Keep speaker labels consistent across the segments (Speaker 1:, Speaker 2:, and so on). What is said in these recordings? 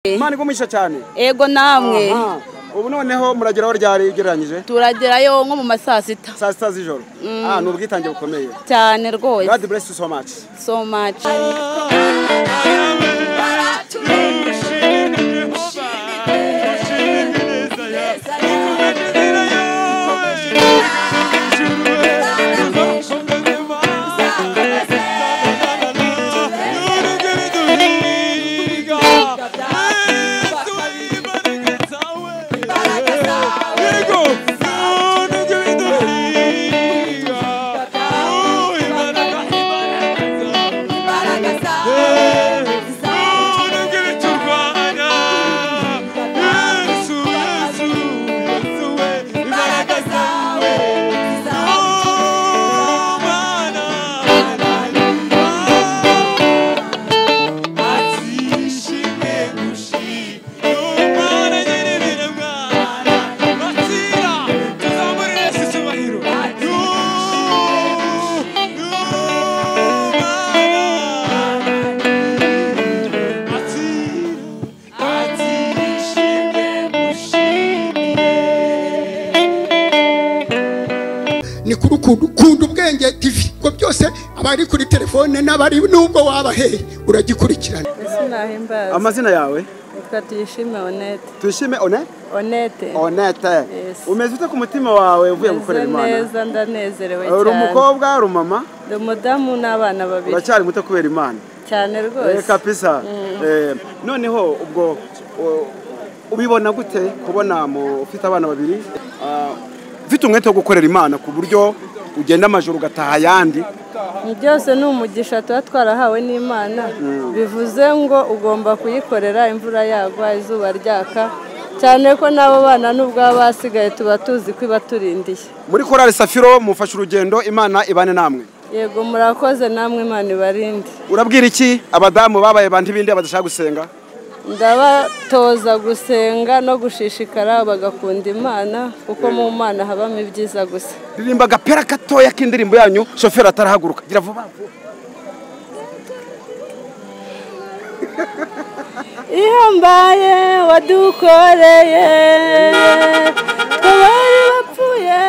Speaker 1: imana igumisha cyane
Speaker 2: ego namwe
Speaker 1: Aha. ubu noneho murageraho ryari ugereranyije
Speaker 2: turagerayo nko mu ma saa sita
Speaker 1: saa sita z'ijoro Ah, ni ubwitange bukomeye
Speaker 2: cyane rwose
Speaker 1: god bless you so much
Speaker 2: so much
Speaker 3: ni kuri ukuntu ukunda ubwenge tivi ngo byose abari kuri telefone n'abari nubwo wabaheye uragikurikirana
Speaker 4: Sinahimbaza.
Speaker 1: amazina yawe
Speaker 4: Reka tuyishime honete.
Speaker 1: tuyishime one
Speaker 4: Honete.
Speaker 1: onete
Speaker 4: Yes.
Speaker 1: umeze ute ku mutima wawe uvuye gukorera
Speaker 4: Meze
Speaker 1: imana
Speaker 4: neza ndanezerewe
Speaker 1: uri
Speaker 4: cyane.
Speaker 1: umukobwa uri umumama
Speaker 4: Ndi umudamu n'abana babiri.
Speaker 1: uracyari muto kubera imana
Speaker 4: Cyane
Speaker 1: Eh,
Speaker 4: rwose.
Speaker 1: kabisa Eh, noneho ubwo u- ubibona gute kubona mu- ufite abana babiri Ah, ufite umwete wo gukorera imana ku buryo ugenda amajoro ugataha ayandi
Speaker 4: Ni byose ni umugisha tuba twarahawe n'Imana. Bivuze ngo ugomba kuyikorera imvura yagwa izuba ryaka. Cyane ko n'abo bana nubwo baba basigaye tuba tuzi ko ibaturindiye.
Speaker 1: muri korari safiro mufashe urugendo imana ibane namwe
Speaker 4: Yego murakoze namwe Imana ibarinde.
Speaker 1: urabwira iki abadamu babaye bandi bindi badashaka gusenga
Speaker 4: ndabatoza gusenga no gushishikara bagakunda imana kuko mu mana habamo ibyiza gusa
Speaker 1: ririmba agapera gatoya k'indirimbo yanyu shoferi atarahaguruka gira vuba vuba.
Speaker 4: ihambaye wadukoreye abari bapfuye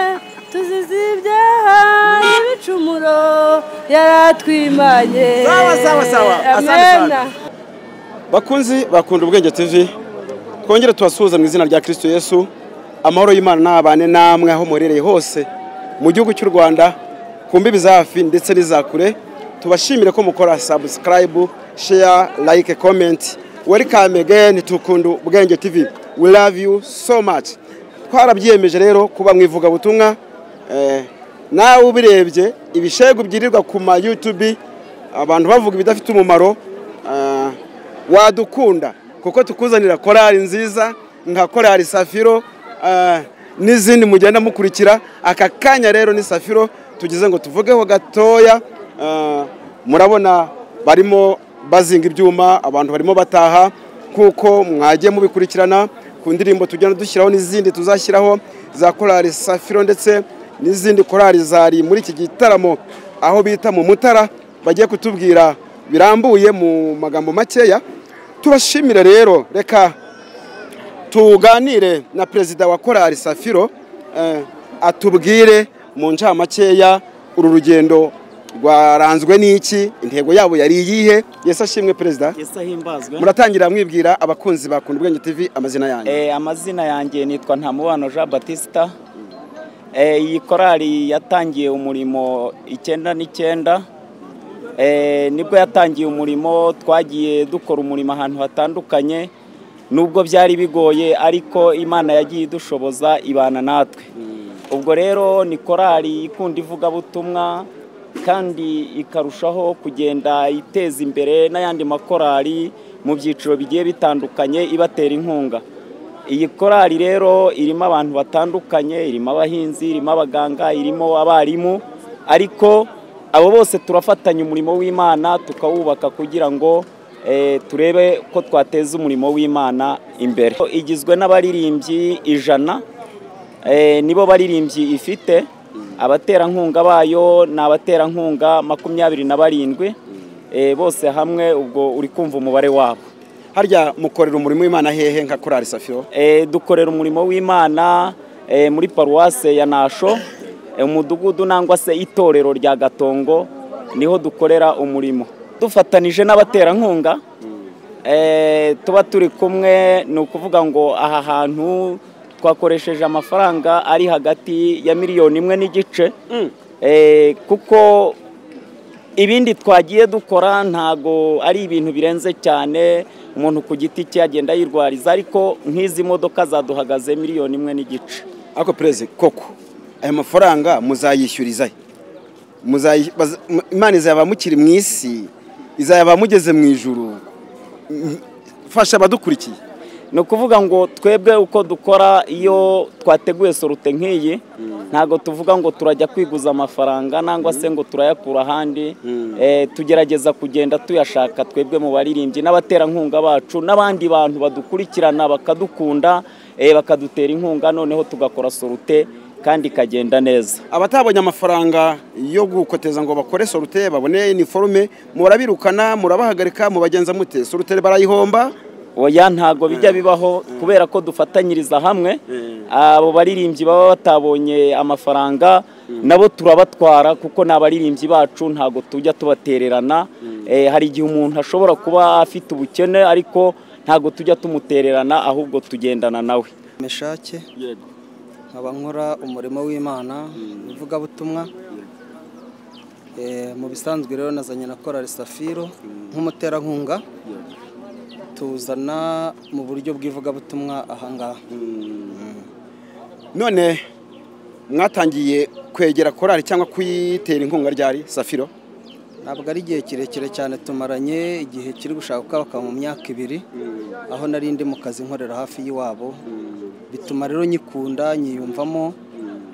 Speaker 4: tuzize ibyaha n'ibicumuro yaratwimanye
Speaker 1: Sawa, sawa, sawa. Asante sana.
Speaker 4: Amena.
Speaker 1: bakunzi bakunda ubwenge tv twongere tubasuhuza mu izina rya kirisito yesu amahoro y'imana n'abane namwe aho muherereye hose mu gihugu cy'u rwanda ku mbibi za hafi ndetse n'iza kure tubashimire ko mukora sabusikarayibu sheya layike komenti werikame geni tukunda ubwenge tv we love you so much twarabyiyemeje rero kuba mu ivugabutumwa eh, nawe ubirebye ibishegu byirirwa ku ma yutubi abantu bavuga ibidafite umumaro ah, wadukunda kuko tukuzanira korali nziza nka korali safiro ah, n'izindi mugenda mukurikira aka kanya rero ni safiro tugize ngo tuvugeho gatoya ah, murabona barimo bazinga ibyuma abantu barimo bataha kuko mwagiye mubikurikirana ku ndirimbo tugenda dushyiraho n'izindi tuzashyiraho za korali safiro ndetse n'izindi korali zari muri iki gitaramo aho bita mu mutara bagiye kutubwira birambuye mu magambo makeya tubashimire rero reka tuganire na perezida wa korali safiro eh, atubwire mu ncamakeya uru rugendo rwaranzwe n'iki intego yabo yari iyihe yesu ashimwe perezida
Speaker 5: Yesu ahimbazwe
Speaker 1: muratangira mwibwira abakunzi ba Kunda ubwenge tv amazina yanyu
Speaker 5: Eh, amazina yanjye nitwa ntamubano jean batista Eh, iyi korali yatangiye umurimo icyenda n'icyenda Eh, nibwo yatangiye umurimo twagiye dukora umurimo ahantu hatandukanye nubwo byari bigoye ariko imana yagiye idushoboza ibana natwe ubwo rero ni korali ikunda ivugabutumwa kandi ikarushaho kugenda iteza imbere n'ayandi makorali mu byiciro bigiye bitandukanye ibatera inkunga iyi korali rero irimo abantu batandukanye irimo abahinzi irimo abaganga irimo abarimu ariko abo bose turafatanya umurimo w'imana tukawubaka kugira ngo eh, turebe ko twateza umurimo w'imana imbere igizwe n'abaririmbyi ijana eh, nibo baririmbyi ifite abaterankunga bayo ni abaterankunga makumyabiri na barindwi eh, bose hamwe ubwo uri kumva umubare wabo
Speaker 1: harya mukorera umurimo w'imana hehe nka korari safiro
Speaker 5: Eh, dukorera umurimo w'imana eh, muri paruwase ya nasho eh, umudugudu nangwa se itorero rya gatongo niho dukorera umurimo dufatanije n'abaterankunga eh, tuba turi kumwe ni ukuvuga ngo aha hantu twakoresheje amafaranga ari hagati ya miliyoni imwe n'igice eh, kuko ibindi twagiye dukora ntago ari ibintu birenze cyane umuntu ku giti cye agenda yirwariza ariko nk'izi modoka zaduhagaze miliyoni imwe n'igice
Speaker 1: ariko perezida koko aya mafaranga muzayishyuriza he? Muzayi- baza- mu- imana izayaba mukiri mu isi izayaba mugeze mu ijuru Mm, fasha abadukurikiye
Speaker 5: ni ukuvuga ngo twebwe uko dukora iyo twateguye sorute nk'iyi ntabwo tuvuga ngo turajya kwiguza amafaranga nangwa se ngo turayakura ahandi Eh, tugerageza kugenda tuyashaka twebwe mu baririmbyi n'abaterankunga bacu n'abandi bantu badukurikirana bakadukunda eh, bakadutera inkunga noneho tugakora sorute kandi ikagenda neza
Speaker 1: abatabonye amafaranga yo gukoteza ngo bakore sorute babone iniforume murabirukana murabahagarika mubagenza mute sorute barayihomba
Speaker 5: oya ntago bijya bibaho kubera ko dufatanyiriza hamwe abo baririmbyi baba batabonye amafaranga nabo turabatwara kuko ni abaririmbyi bacu ntago tujya tubatererana Eh, hari igihe umuntu ashobora kuba afite ubukene ariko ntago tujya tumutererana ahubwo tugendana nawe
Speaker 6: meshake nkaba nkora umurimo w'imana ivugabutumwa Eh, mu bisanzwe rero nazanye na korari safiro nk'umuterankunga tuzana mu buryo bw'ivugabutumwa ahangaha
Speaker 1: none mwatangiye kwegera korari cyangwa kuyitera inkunga ryari safiro
Speaker 6: ntabwo ari igihe kirekire cyane tumaranye igihe kiri gushaka uko bakaba mu myaka ibiri aho nari ndi mu kazi nkorera hafi y'iwabo bituma rero nyikunda nyiyumvamo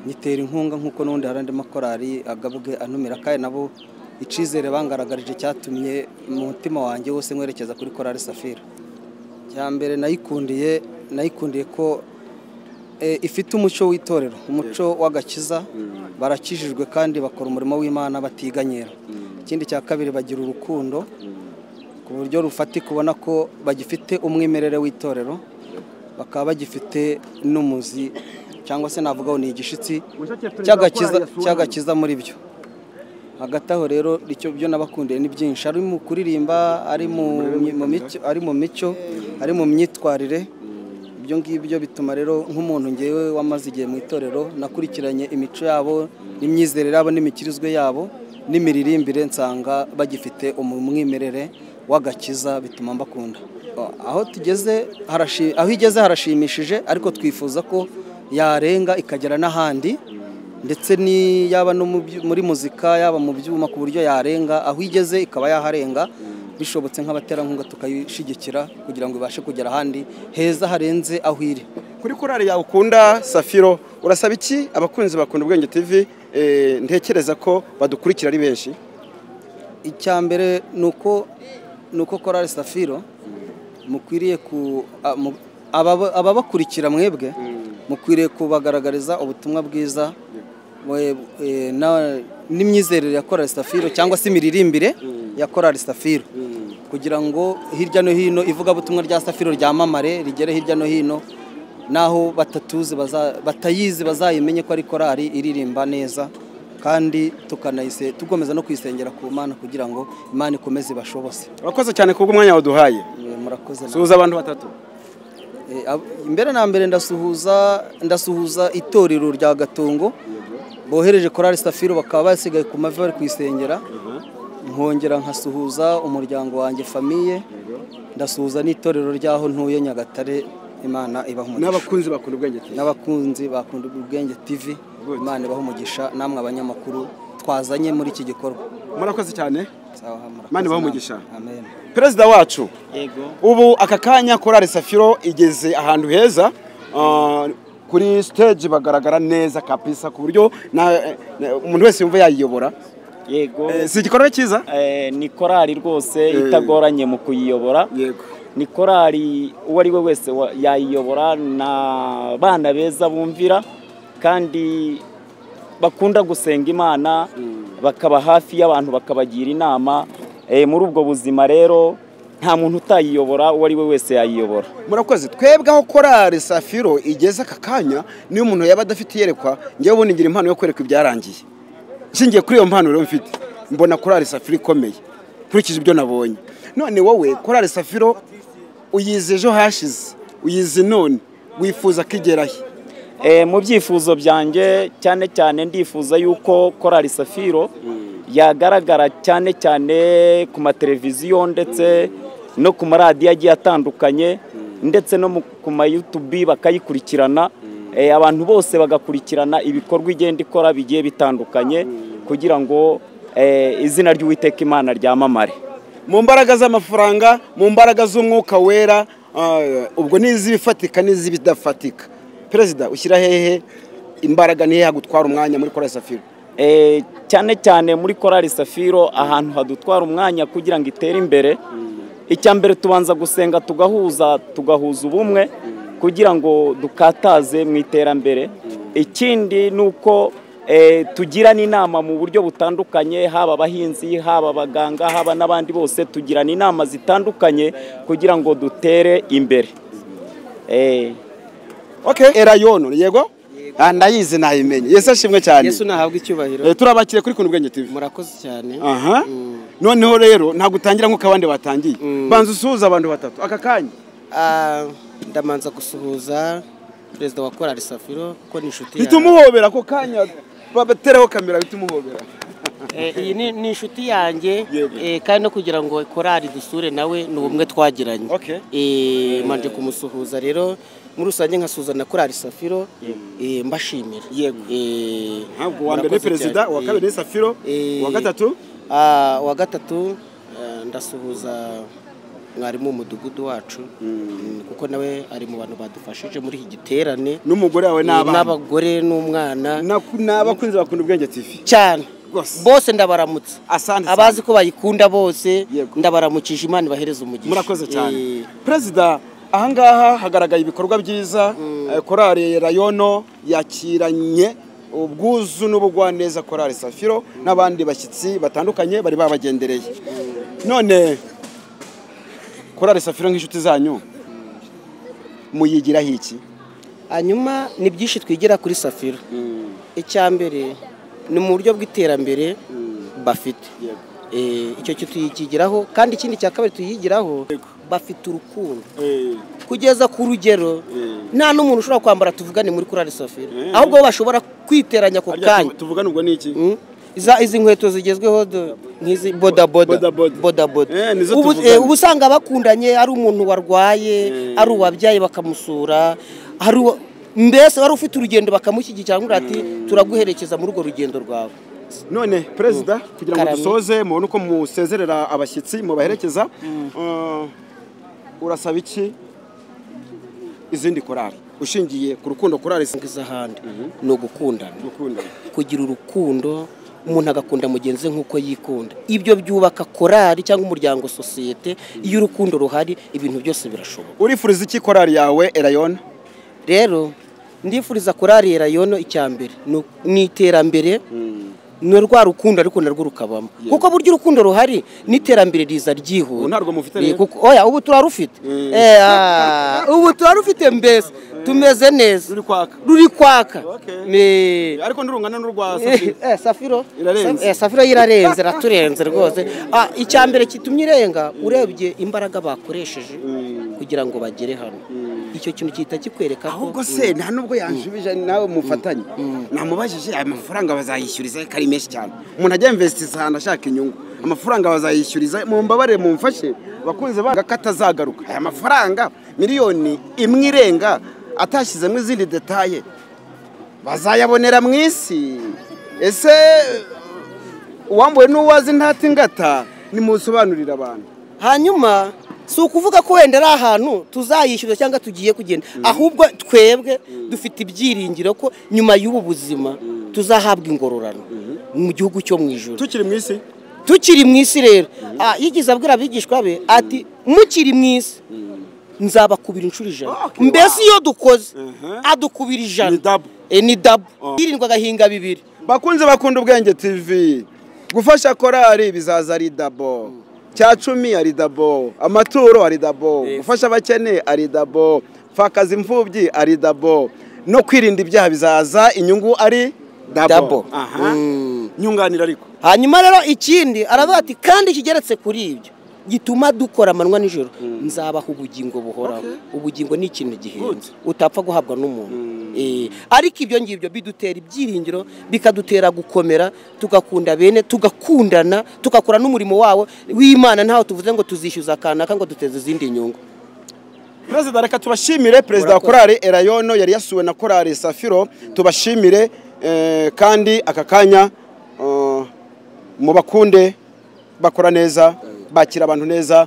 Speaker 6: nyitera inkunga nk'uko n'ubundi hari andi makorari agabwe anumira kandi nabo icyizere bangaragarije cyatumye mu mutima wanjye wose nkwerekeza kuri korari safira cya mbere nayikundiye nayikundiye ko eh, ifite umuco w'itorero umuco w'agakiza barakijijwe kandi bakora umurimo w'imana batiganyira ikindi cya kabiri bagira urukundo ku buryo rufatika ubona ko bagifite umwimerere w'itorero bakaba bagifite n'umuzi cyangwa se navuga ngo ni igishitsi cy'agakiza cy'agakiza muri byo hagati aho rero icyo byo nabakundiye ni byinshi ari mu kuririmba ari mu mu mico ari mu mico ari mu myitwarire ibyo ngibyo bituma rero nk'umuntu ngewe wamaze igihe mu itorero nakurikiranye imico yabo n'imyizerere yabo n'imikirizwe yabo n'imiririmbire nsanga bagifite umu- umwimerere w'agakiza bituma mbakunda aho tugeze harashi- aho igeze harashimishije ariko twifuza ko yarenga ikagera n'ahandi ndetse ni yaba no mu byu- muri muzika yaba mu byuma ku buryo yarenga aho igeze ikaba yaharenga bishobotse nk'abaterankunga tukayishyigikira kugira ngo ibashe kugera ahandi heza harenze aho iri
Speaker 1: kuri korari yawe ukunda safiro urasaba iki abakunzi bakunda ubwenge tv eh, ntekereza ko badukurikira ari benshi
Speaker 6: icya mbere ni uko ni uko korari safiro mukwiriye ku a- mu- ababa- ababakurikira mwebwe mukwiriye kubagaragariza ubutumwa bwiza we- e, na- n'imyizerere ya korari safiro cyangwa se imiririmbire ya korari safiro kugira ngo hirya no hino ivugabutumwa rya safiro ryamamare rigere hirya no hino n'aho batatuzi baza- batayizi bazayimenye ko ari korari iririmba neza kandi tukanayise tugomeza no kuyisengera ku mana kugira ngo imana ikomeze ibashobose
Speaker 1: urakoze cyane kubw'umwanya waduhaye
Speaker 6: E, murakoze namwe.
Speaker 1: suhuza abantu batatu
Speaker 6: E, ab- imbere na mbere ndasuhuza ndasuhuza itorero rya gatongo bohereje korari safiro bakaba basigaye ku mavi bari kuyisengera nkongera nkasuhuza umuryango wanjye famiye ndasuhuza n'itorero ry'aho ntuye nyagatare imana ibaha umugisha
Speaker 1: n'abakunzi bakunda ubwenge tv
Speaker 6: n'abakunzi bakunda ubwenge tv imana ibaha umugisha namwe abanyamakuru twazanye muri iki gikorwa
Speaker 1: murakoze cyane
Speaker 6: Sawa, murakoze
Speaker 1: Imana ibahe
Speaker 6: namwe.
Speaker 1: umugisha.
Speaker 6: amen
Speaker 1: perezida wacu
Speaker 5: yego
Speaker 1: ubu aka kanya korari safiro igeze ahantu heza ah, kuri stage bagaragara neza kabisa ku buryo na- na- umuntu wese yumva yayiyobora
Speaker 5: yego
Speaker 1: Eh, si igikorwa cyiza
Speaker 5: Eh, ni korali rwose itagoranye mu kuyiyobora
Speaker 1: yego
Speaker 5: ni korali uwo ari we wese wa- yayiyobora na bana beza bumvira kandi bakunda gusenga imana bakaba hafi y'abantu bakabagira inama Eh, muri ubwo buzima rero nta muntu utayiyobora uwo ari we wese yayiyobora
Speaker 1: murakoze twebwe aho korari safiro igeze aka kanya niyo umuntu yaba adafite iyerekwa njyewe ubundi ngira impano yo kwereka ibyarangiye nshingiye kuri iyo mpano rero mfite mbona korari safiro ikomeye nkurikije ibyo nabonye none wowe korari safiro uyize ejo hashize uyize none wifuza ko igerahe
Speaker 5: Eh, mu byifuzo byanjye cyane cyane ndifuza yuko korali safiro yagaragara cyane cyane ku mateleviziyo ndetse no ku maradiyo agiye atandukanye ndetse no mu- ku mayutubi bakayikurikirana Eh, abantu bose bagakurikirana ibikorwa igenda ikora bigiye bitandukanye kugira ngo eh, izina ry'uwiteka imana ryamamare
Speaker 1: mu mbaraga z'amafaranga mu mbaraga z'umwuka wera ah, ubwo ni iz'ibifatika n'iz'ibidafatika perezida ushyira hehe imbaraga nihe hagutwara umwanya muri korari safiro
Speaker 5: Eh, cyane cyane muri korali safiro ahantu hadutwara umwanya kugira ngo itere imbere icya mbere tubanza gusenga tugahuza tugahuza ubumwe kugira ngo dukataze mu iterambere ikindi ni uko eh, tugirana inama mu buryo butandukanye haba abahinzi haba abaganga haba n'abandi bose tugirana inama zitandukanye kugira ngo dutere imbere Eh,
Speaker 1: okay. erayono yego Ah, ndayizi nayimenye yesu ashimwe cyane
Speaker 7: yesu nahabwa icyubahiro
Speaker 1: Eh, turabakire kuri kuntu bwenge tv
Speaker 7: murakoze cyane
Speaker 1: aha noneho rero ntabwo utangira nk'uko abandi batangiye banza usuhuza abantu batatu aka kanya
Speaker 7: Ah, ndamanza gusuhuza perezida wa korali safiro ko ni inshuti
Speaker 1: bihita umuhobera ako kanya batereho kamera bihita umuhobera
Speaker 6: Eh, iyi ni ni inshuti yanjye
Speaker 1: Yego.
Speaker 6: eh, kandi no kugira ngo korari dusure nawe ni ubumwe twagiranye
Speaker 1: Okay.
Speaker 6: Eh, manje kumusuhuza rero muri rusange nkasuhuza na korari safiro eh, mbashimira
Speaker 1: Yego.
Speaker 6: Eh,
Speaker 1: ntabwo uwa mbere ni
Speaker 6: murakoze
Speaker 1: perezida
Speaker 6: cyane.
Speaker 1: uwa kabiri ni safiro
Speaker 6: Eh,
Speaker 1: uwa gatatu
Speaker 6: Ah, uwa gatatu eh, ndasuhuza mwarimu w'umudugudu wacu Mm, kuko nawe ari mu bantu badufashije muri iki giterane
Speaker 1: n'umugore wawe n'abana
Speaker 6: n'abagore n'umwana
Speaker 1: Naku- n'abakunzi bakunda ubwenge tv
Speaker 6: cyane
Speaker 1: Rwose.
Speaker 6: bose ndabaramutse
Speaker 1: Asante
Speaker 6: abazi ko bayikunda bose
Speaker 1: Yego.
Speaker 6: ndabaramukije imana ibahereza umugisha
Speaker 1: murakoze
Speaker 6: Eh,
Speaker 1: cyane perezida ahangaha hagaragaye ibikorwa byiza Eh, korali rayono yakiranye ubwuzu n'ubugwaneza korali safiro n'abandi bashyitsi batandukanye bari babagendereye none korali safiro nk'inshuti zanyu muyigiraho iki
Speaker 6: hanyuma ni byinshi twigira kuri safiro icya mbere ni mu buryo bw'iterambere bafite Eh, icyo cyo tuyikigiraho kandi ikindi cya kabiri tuyigiraho bafite urukundo kugeza ku rugero nta n'umuntu ushobora kwambara tuvugane muri kurari safiro ahubwo bo bashobora kwiteranya ako
Speaker 1: Harya
Speaker 6: kanya
Speaker 1: tu- tuvugana ubwo ni iki
Speaker 6: Mm. Iza- izi nkweto zigezweho do- nk'izi
Speaker 1: Boda
Speaker 6: bodaboda
Speaker 1: boda. Eh, nizo
Speaker 6: Ubu-
Speaker 1: tuvugana.
Speaker 6: eh, uba usanga bakundanye ari umuntu warwaye ari uwabyaye bakamusura hari uwa- mbese wari ufite urugendo bakamushyigikira ngo ati turaguherekeza muri urwo rugendo rwawe
Speaker 1: none perezida kugira ngo
Speaker 6: Karame.
Speaker 1: dusoze mubone uko musezerera abashyitsi mubaherekeza eh, urasaba iki izindi korali ushingiye ku rukundo korali si-
Speaker 6: ngize ahandi ni ugukundana
Speaker 1: gukundana
Speaker 6: kugira urukundo umuntu agakunda mugenzi we nk'uko yikunda ibyo byubaka korari cyangwa umuryango sosiyete iyo urukundo ruhari ibintu byose birashoboka
Speaker 1: urifuriza iki korali yawe erayona
Speaker 6: rero ndifuriza kurarira yono icya mbere ni- ni iterambere ni rwa rukundo ariko narwo rukabamo kuko burya urukundo ruhari n'iterambere riza
Speaker 1: Ubu
Speaker 6: ryihuta
Speaker 1: ntarwo mufite
Speaker 6: Ni
Speaker 1: rero?
Speaker 6: kuko- oya ubu turarufite Eh, ah, ubu turarufite mbese tumeze neza
Speaker 1: ruri kwaka
Speaker 6: ruri kwaka
Speaker 1: Okay.
Speaker 6: Ni-
Speaker 1: ariko ntirungana n'urwa
Speaker 6: Eh,
Speaker 1: safiri
Speaker 6: eh, safiro
Speaker 1: Irarenze.
Speaker 6: Sa- eh, safiro irarenze iraturenze rwose Ah, icya mbere kitumye irenga urebye imbaraga bakoresheje kugira ngo bagere hano icyo kintu gihita kikwereka ko
Speaker 1: ahubwo se nta nubwo yanshubije nawe mufatanye namubajije aya mafaranga bazayishyuriza ko ari menshi cyane umuntu ajya invesitiza ahantu ashaka inyungu amafaranga bazayishyuriza mu mbabare mumfashe bakunze banga ko atazagaruka aya mafaranga miliyoni imwe irenga atashyizemo izindi detaye bazayabonera mu isi ese uwambuwe n'uwazi ntatingata nimusobanurire abantu
Speaker 6: hanyuma si ukuvuga ko wenda ari ahantu tuzayishyuza cyangwa tugiye kugenda ahubwo twebwe dufite ibyiringiro ko nyuma y'ubu buzima tuzahabwa ingororano mu gihugu cyo mu ijoro
Speaker 1: tukiri mu isi
Speaker 6: tukiri mu isi rero Ah, yigeze abwira abigishwa be ati mukiri mu isi nzabakubira inshuro ijana
Speaker 1: Okay,
Speaker 6: mbese iyo dukoze
Speaker 1: Mhm.
Speaker 6: adukubira ijana
Speaker 1: Ni double.
Speaker 6: Eh, ni dabu
Speaker 1: Oh.
Speaker 6: hirindwa agahinga bibiri
Speaker 1: bakunze bakunda ubwenge tv gufasha korali bizaza ari dabo cya cumi ari dabo amaturo ari dabo
Speaker 8: Yes.
Speaker 1: gufasha abakene ari dabo pfakaza imfubyi ari dabo no kwirinda ibyaha bizaza inyungu ari
Speaker 6: Dabo.
Speaker 1: dabo Aha. nyunganira ariko
Speaker 6: hanyuma rero ikindi aravuga ati kandi kigeretse kuri ibyo gituma dukora amanywa nijoro nzabaha ubugingo buhoraho ubugingo ni ikintu gihenze utapfa guhabwa n'umuntu Eh, ariko ibyo ngibyo bidutera ibyiringiro bikadutera gukomera tugakunda bene tugakundana tugakora n'umurimo wawo w'imana ntaho tuvuze ngo tuzishyuza akanaka ngo duteze izindi nyungu
Speaker 1: perezida reka tubashimire perezida wa korali erayono yari yasuwe na korali safiro tubashimire eh, kandi aka kanya eh, mu bakunde bakora neza bakira abantu neza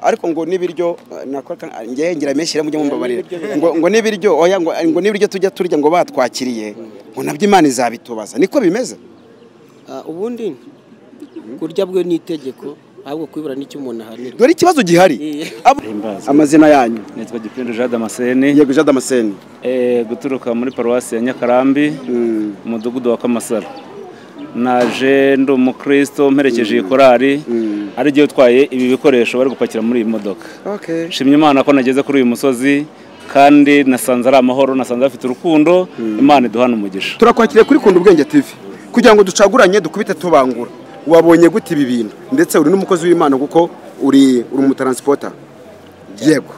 Speaker 1: ariko ngo n'ibiryo eh, nakora ka- ah, ngewe ngira meshire mujye mumbabarira ngo ngo n'ibiryo oya ngo ngo n'ibiryo tujya turya ngo batwakiriye ngo nabyo imana izabitubaza niko bimeze
Speaker 6: Ah, ubundi kurya bwe ni itegeko ahubwo kwibura n'icyo umuntu ahanira
Speaker 1: dore ikibazo gihari Abo- amazina yanyu
Speaker 5: nitwa gipindu jean damascene
Speaker 1: yego jean damascene
Speaker 5: eh, guturuka muri paruwasi ya nyakarambi
Speaker 1: Mm.
Speaker 5: umudugudu wa kamasara naje ndi umukristo mperekeje iyi korari ari jye utwaye ibi bikoresho bari gupakira muri iyi modoka
Speaker 1: okay
Speaker 5: nshimye imana ko nageze kuri uyu musozi kandi nasanze ari amahoro nasanze bafite urukundo imana iduhana umugisha
Speaker 1: turakwakiriye kuri kunda ubwenge tv kugira ngo ducaguranye dukubite tubangura wabonye gute ibi bintu ndetse uri n'umukozi w'imana kuko uri uri umutaransipota yego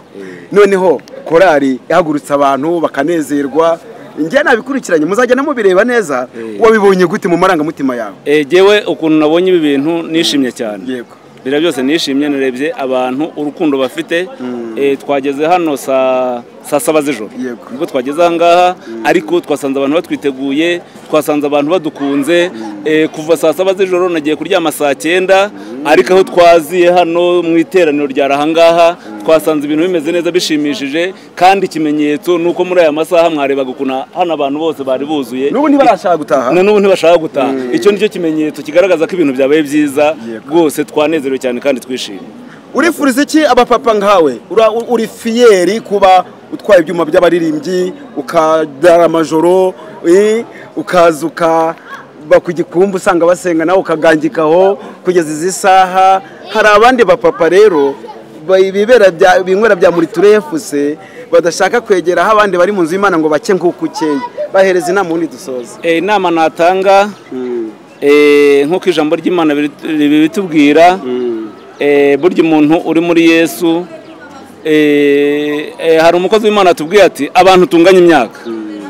Speaker 1: noneho korari ihagurutse abantu bakanezerwa njye nabikurikiranye muzagenda mubireba neza wabibonye gute mu marangamutima yawe
Speaker 5: Eh, jyewe ukuntu nabonye ibi bintu nishimye cyane
Speaker 1: yego
Speaker 5: biriya byose nishimye narebye abantu urukundo bafite Eh, twageze hano saa saa saba z'ijoro
Speaker 1: Yego.
Speaker 5: nibwo twageze aha ngaha ariko twasanze abantu batwiteguye twasanze abantu badukunze Eh, kuva saa saba z'ijoro nagiye kuryama saa cyenda ariko aho twaziye hano mu iteraniro ryari aha ngaha twasanze ibintu bimeze neza bishimishije kandi ikimenyetso ni uko muri aya masaha mwarebaga ukuntu hano abantu bose bari buzuye
Speaker 1: n'ubu ntibarashaka gutaha
Speaker 5: na n'ubu ntibashaka gutaha icyo ni cyo kimenyetso kigaragaza ko ibintu byabaye byiza
Speaker 1: Yego.
Speaker 5: rwose twanezerewe cyane kandi twishimye
Speaker 1: urifuriza iki abapapa nkawe Ura- u- uri fiyeri kuba utwaye ibyuma by'abaririmbyi ukadara amajoro eh, ukaza ukaba ku gikumbu usanga basenga nawe ukagangikaho kugeza izi saha hari abandi bapapa rero ba- bibera bya- binywera bya muri efuse badashaka kwegera aho abandi bari mu nzu y'imana ngo bake nk'uko ukeye bahereza inama ubundi dusoza
Speaker 5: Eh, inama natanga eh, nk'uko ijambo ry'imana biri- ribitubwira eh, burya umuntu uri muri yesu eh, eh, hari umukozi w'imana atubwiye ati abantu tunganya imyaka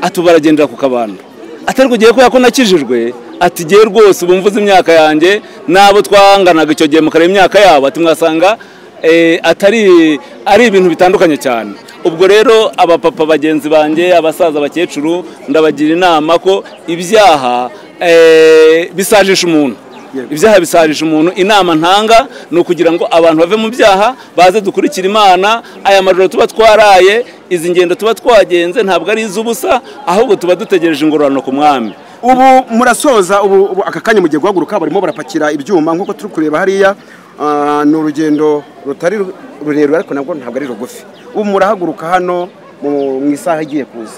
Speaker 5: ati baragendera ku kabando atari kugiye kubera ko nakijijwe ati gihe rwose ubu mvuze imyaka yanjye n'abo twanganaga icyo gihe mukareba imyaka yabo ati mwasanga eh, atari ari ibintu bitandukanye cyane ubwo rero abapapa bagenzi banjye abasaza abakecuru ndabagira inama ko ibyaha eh, bisajisha umuntu ibyaha bisajisha umuntu inama ntanga ni ukugira ngo abantu bave mu byaha baze dukurikire imana aya majoro tuba twaraye izi ngendo tuba twagenze ntabwo ari iz'ubusa ahubwo tuba dutegereje ingororano ku mwami
Speaker 1: ubu murasoza ubu ubu aka kanya mugiye guhaguruka barimo barapakira ibyuma nk'uko turi kureba hariya ah, ni urugendo rutari ru- rurerure ariko nabwo ntabwo ari rugufi ubu murahaguruka hano mu mu isaha igiye kuza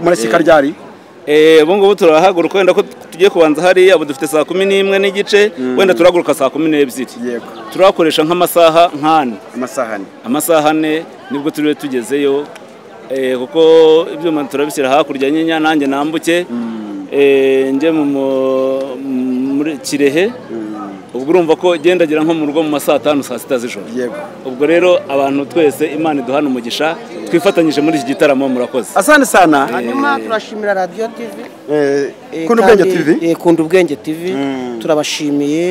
Speaker 1: murashyika ryari
Speaker 5: Eh, ubu ngubu turahaguruka wenda ko tugiye kubanza hariya ubu dufite saa kumi n'imwe n'igice wenda turahaguruka saa kumi n'ebyiri
Speaker 1: Yego.
Speaker 5: turahakoresha nk'amasaha nk'ane
Speaker 1: amasaha ane
Speaker 5: amasaha ane nibwo turiwe tugezeyo eh, kuko ibyuma turabishyira hakurya nyinya nanjye nambuke eh, njye mu mu- muri kirehe ubwo urumva ko gendagera nko mu rugo mu ma saa tanu saa sita z'ijoro
Speaker 1: Yego.
Speaker 5: ubwo rero abantu twese imana iduhana umugisha twifatanyije muri iki gitaramo murakoze
Speaker 1: asante sana
Speaker 6: hanyuma turashimira radiyo tivi Eh,
Speaker 1: kundi ubwenge
Speaker 6: kandi,
Speaker 1: tv
Speaker 6: eh, Kunda ubwenge TV turabashimiye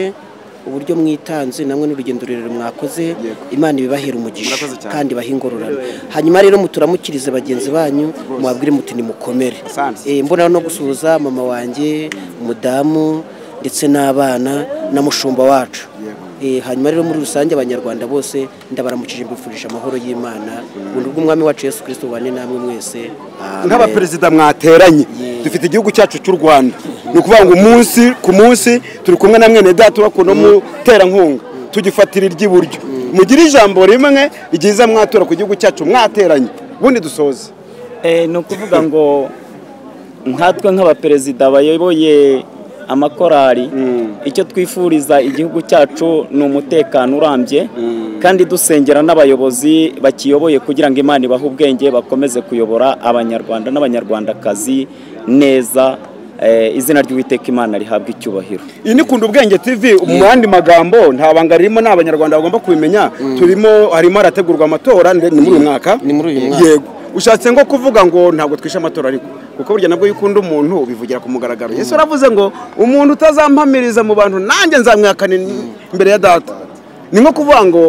Speaker 6: uburyo mwitanze namwe n'urugendo rurerure mwakoze imana ibibahere umugisha
Speaker 1: Murakoze cyane.
Speaker 6: kandi bahingururane hanyuma rero muturamukirize bagenzi banyu mubabwire muti nimukomere
Speaker 1: Asante.
Speaker 6: Eh, mbona no gusuhuza mama wanjye umudamu ndetse n'abana na mushumba wacu Eh, hanyuma rero muri rusange abanyarwanda bose ndabaramukije mbifurije amahoro y'imana ubuntu bw'umwami wacu yesu kirisito bubane namwe mwese Amen.
Speaker 1: nk'abaperezida mwateranye dufite igihugu cyacu cy'u rwanda ni ukuvuga ngo umunsi ku munsi turi kumwe na mwene data bakunda umuterankunga tugifatira iry'iburyo mugire ijambo rimwe ryiza mwatura ku gihugu cyacu mwateranye ubundi dusoze
Speaker 9: Eh, ni ukuvuga ngo nkatwe nk'abaperezida bayoboye
Speaker 5: amakorari icyo twifuriza igihugu cyacu ni umutekano urambye kandi dusengera n'abayobozi bakiyoboye kugira ngo imana ibahe ubwenge bakomeze kuyobora abanyarwanda n'abanyarwandakazi neza Eh, izina ry'uwiteka imana rihabwa icyubahiro
Speaker 1: iyi ni kunda ubwenge tv mu yandi magambo nta banga ririmo ni abanyarwanda bagomba kubimenya turimo harimo harategurwa amatora ni ni muri uyu mwaka
Speaker 6: Ni muri uyu mwaka.
Speaker 1: yego ushatse ngo kuvuga ngo ntabwo twishe amatora ariko kuko burya nabwo iyo ukunda umuntu ubivugira ku mugaragaro yesu aravuze ngo umuntu utazampamiriza mu bantu nanjye nzamwihakana imbere ya data ni nko kuvuga ngo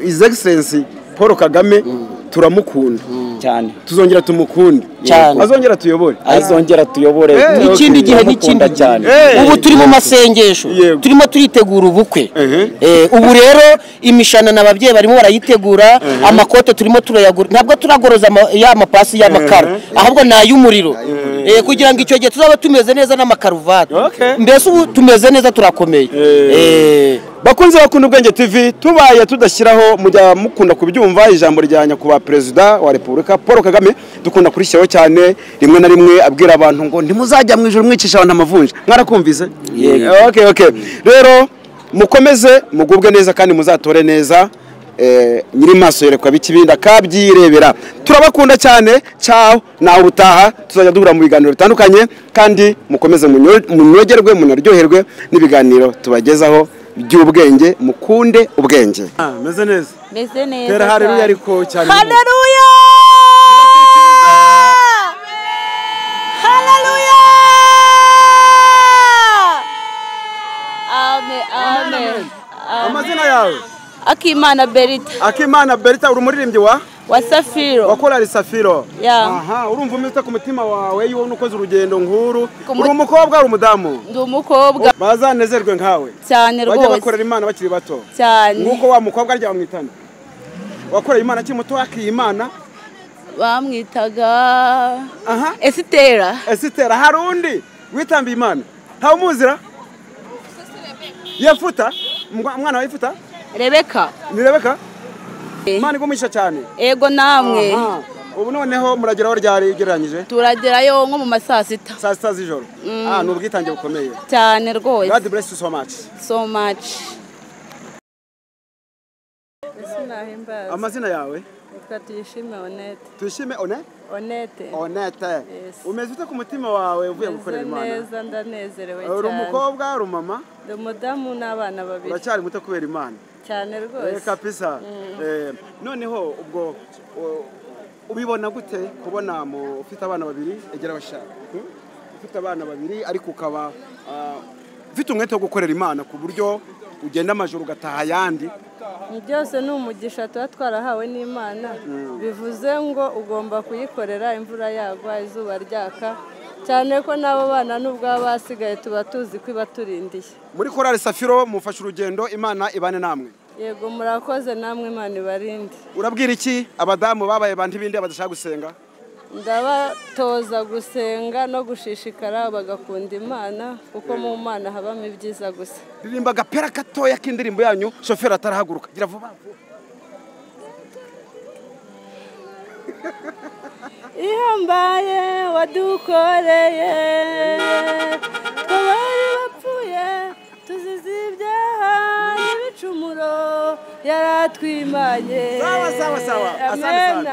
Speaker 1: izi egisensi paul kagame turamukunda
Speaker 5: cyane
Speaker 1: tuzongera tumukunde
Speaker 6: Cyane.
Speaker 1: azongera tuyobore
Speaker 5: azongera tuyobore
Speaker 1: Eh,
Speaker 5: turamukunda
Speaker 6: ikindi gihe n'ikindi gihe.
Speaker 5: cyane
Speaker 1: Eh.
Speaker 6: ubu turi mu masengesho
Speaker 1: Yego.
Speaker 6: turimo turitegura ubukwe
Speaker 1: Ehe.
Speaker 6: Eh, ubu rero imishanana ababyeyi barimo barayitegura amakote turimo turayagura ntabwo turagoroza ama- ya mapasi y'amakara ahubwo ni ay'umuriro Eh, kugira ngo icyo gihe tuzaba tumeze neza n'amakaruvati
Speaker 1: Okay.
Speaker 6: mbese ubu tumeze neza turakomeye Eh,
Speaker 1: bakunze bakunda ubwenge tv tubaye tudashyiraho mujya mukunda kubyumva ijambo rya nyakubahwa perezida wa repubulika paul kagame dukunda kurishyiraho cyane rimwe na rimwe abwira abantu ngo ntimuzajya mu ijoro mwicisha abantu amavunja mwarakumvise okay, okay. rero mukomeze mugubwe neza kandi muzatore neza eh, nyiri maso yerekwa bikibinda kabyirebera turabakunda cyane cyaho nawe utaha tuzajya duhura mu biganiro bitandukanye kandi mukomeze munyo- munyogerwe munaryoherwe n'ibiganiro tubagezaho by'ubwenge mukunde ubwenge meze neza
Speaker 2: meze neza
Speaker 1: tera hareruya
Speaker 2: cyane.
Speaker 1: ariko cyane
Speaker 2: Haleluya! Haleluya! Amen, amen.
Speaker 1: amazina yawe
Speaker 2: Akimana Berita
Speaker 1: akimana berita uri umuririmbyi wa
Speaker 2: wa Safiro.
Speaker 1: wakorari safiro
Speaker 2: Ya.
Speaker 1: aha urumva umeze ku mutima wawe iyo ubona ukoze urugendo nk'uru
Speaker 2: Ku mu-
Speaker 1: uri umukobwa uri umudamu
Speaker 2: Ndi umukobba
Speaker 1: bazanezerwe nkawe
Speaker 2: cyane
Speaker 1: bajya
Speaker 2: rwose
Speaker 1: bakorera imana bakiri bato
Speaker 2: cyane
Speaker 1: nk'uko wa mukobwa aryama mu itana wakoreye imana akiri muto wakiye imana
Speaker 2: bamwitaga
Speaker 1: aha
Speaker 2: Esitera
Speaker 1: esitera hari undi witambiye imana ntawe umuzira yefuta Mwa- umwana wa yefuta
Speaker 2: Rebeka
Speaker 1: ni rebeka
Speaker 2: Eh.
Speaker 1: imana igumuhisha cyane
Speaker 2: ego namwe
Speaker 1: Aha. ubu noneho murageraho ryari ugereranyije
Speaker 2: turagerayo nko mu ma saa sita
Speaker 1: saa sita z'ijoro Ah, ni ubwitange bukomeye
Speaker 2: cyane rwose
Speaker 1: god bless you so much
Speaker 2: so much
Speaker 4: sinahimbaza
Speaker 1: amazina yawe
Speaker 4: reka tuyishime onete
Speaker 1: tuyishime one
Speaker 4: onete
Speaker 1: onete
Speaker 4: Yes.
Speaker 1: umeze ute ku mutima wawe uvuye gukorera
Speaker 4: meze
Speaker 1: imana
Speaker 4: neza ndanezerewe
Speaker 1: uri
Speaker 4: cyane
Speaker 1: umukobwa uri umama
Speaker 4: ndi umudamu n'abana babiri
Speaker 1: uracyari muto kubera imana
Speaker 4: cyane rwose
Speaker 1: kapisa noneho ubwo u- ubibona gute kubona mu- ufite abana babiri egera abashaka hmm? ufite abana babiri ariko ukaba ah, ufite umwete wo gukorera imana ku buryo ugenda amajoro ugataha ayandi
Speaker 4: byose ni umugisha tuba twarahawe n'imana bivuze ngo ugomba kuyikorera imvura yagwa izuba ryaka cyane ko n'abo bana n'ubwo baba basigaye tuba tuzi ko ibaturindiye
Speaker 1: muri korari safiro mufashe urugendo imana ibane namwe
Speaker 4: yego murakoze namwe imana ibarinde
Speaker 1: urabwira iki abadamu babaye ba bindi badashaka gusenga
Speaker 4: ndabatoza gusenga no gushishikara bagakunda imana kuko mu mana habamo ibyiza gusa
Speaker 1: ririmba agapera gatoya k'indirimbo yanyu shoferi atarahaguruka gira vuba vuba.
Speaker 4: ihambaye wadukoreye twabari bapfuye tuzize ibyaha n'ibicumuro yaratwimanye
Speaker 1: Sawa, sawa, sawa. Asante
Speaker 4: Amen.
Speaker 1: sana.